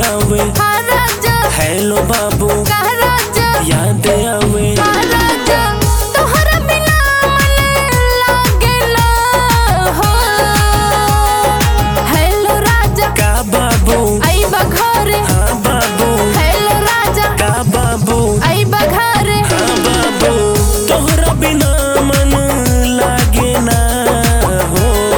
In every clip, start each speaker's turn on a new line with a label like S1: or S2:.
S1: आवे
S2: हाँ राजा
S1: हेलो बाबू
S2: का राजा
S1: याद आवे
S2: हाँ राजा तोहरा बिना मन लागे ना हो हेलो राजा
S1: का बाबू
S2: आई बघरे
S1: हाँ बाबू
S2: हेलो राजा
S1: का बाबू
S2: आई बघरे
S1: हाँ बाबू तोहरा बिना मन लागे ना हो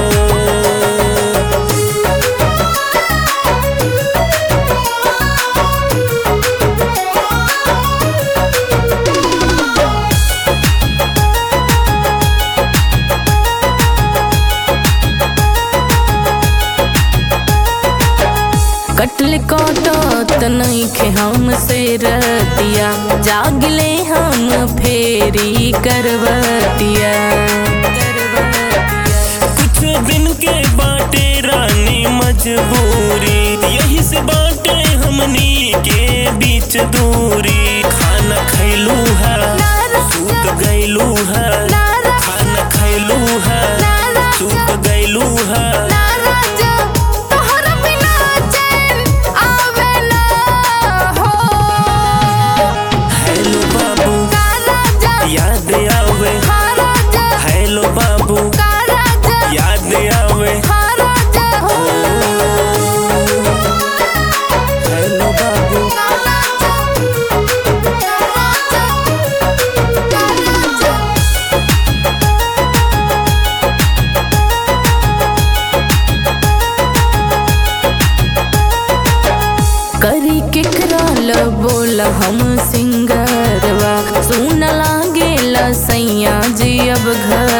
S2: कटल कटत नइखे हमसे रतिया जागले हम फेरी करवतिया
S1: कुछ दिन के बाटे रानी मजबूरी यही से बाटे हमनी के बीच दूरी खाना खैलू है सूत गैलू है खाना खैलू है सूत गैलू है हेलो बाबू याद आवे हेलो बाबू याद आवे हेलो बाबू
S2: करी केकरा ल बोल हम सिंगरवा सुन लागे सैया जी अब घर